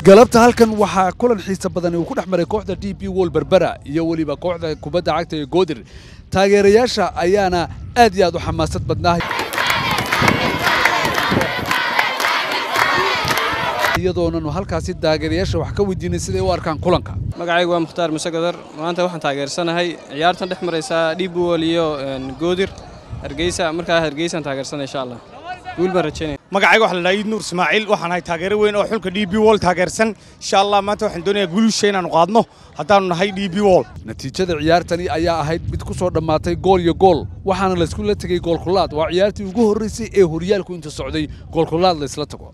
galabta halkan waxaa kulan xiisa badan uu ku dhex maray kooxda d b wol berbera iyo weliba kooxda kubadda cagta ee goodir taageerayaasha ayaana aad iyo aad u xamaasad badnaa iyadoonanu halkaasi taageerayaasha wax ka weydiinay siday u arkaan kulanka magacaygu waa mukhtaar muse godar maanta waxaan taageersanahay ciyaartan dhex maraysaa dhiibwol iyo goodir hargeysa markaa hargeysaan taageersanay insha allah guul baan rajaynaya magacayga waxa la dhahaa iid nuur ismaaciil waxaan ahay taageero weyn oo xulka d b wol taageersan insha allah maanta waxaan doonayaa guulusha inaanu qaadno haddaanu nahay d b wol natiijada ciyaartani ayaa ahayd mid ku soo dhammaatay gool iyo gool waxaana laysku la tegey goolkulaad waa ciyaartii ugu horraysay ee horyaalku inta socday goolkulaad laysla tago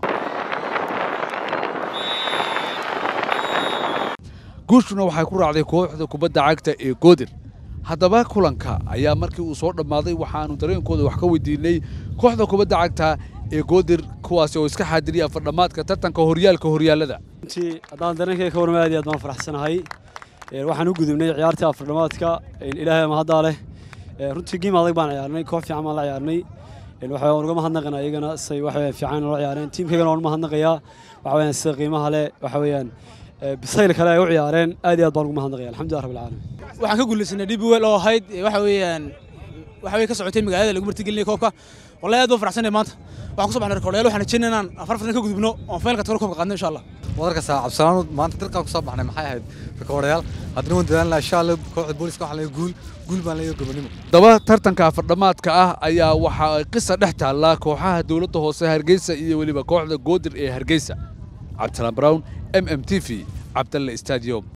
guushuna waxay ku raacday kooxda kubadda cagta ee goodir haddaba kulanka ayaa markii uu soo dhammaaday waxaanu dareenkooda wax ka weydiinay kooxda kubadda cagta ee goodir kuwaasi oo iska xaadiriya afardhammaadka tartanka horyaalka horyaallada runtii haddaan dareenkayga ka warma aad iyo aad baan faraxsanahay waxaan u gudubnay ciyaartii afardhammaadka ilaahay mahaddaa leh runtii giim adag baan ciyaarnay koox fiican baan la ciyaarnay waxa waan uga mahadnaqanaa iyagana say waxa fiican loo ciyaareen tiimkaygana waan u mahadnaqayaa waxa weeyaan sida qiimaha leh waxa weeyaan bisayl kale ay u ciyaareen aad iyo aad baan ugu mahadnaqaya alxamdulillah rabbil caalamiin waxaan ka guulaysanay dhibwel oo ahayd waxa weeyaan waxa way ka socotay magaalada lagu martigelinay koobka wallahi aad baan faraxsanahay maanta waxaan ku soo baxnay rekoordayaal waxaan rajaynaynaa inaan afar fadlan ka gudubno oon faylka tagno koobka qaadno insha allah wadarka saacabsanaanu maanta dalkaan ku soo baxnay maxay ahayd rekoordayaal haddana waan dadaalnaa insha allah kooxda booliska waxaan leeyahay guul guul baan leeyahay gobonimo daba tartanka afardhammaadka ah ayaa waxa ay qisa dhex taallaa kooxaha dowladda hoose hargeysa iyo weliba kooxda goodir ee hargeysa cabdisalaan brown m m t v cabdalle stadium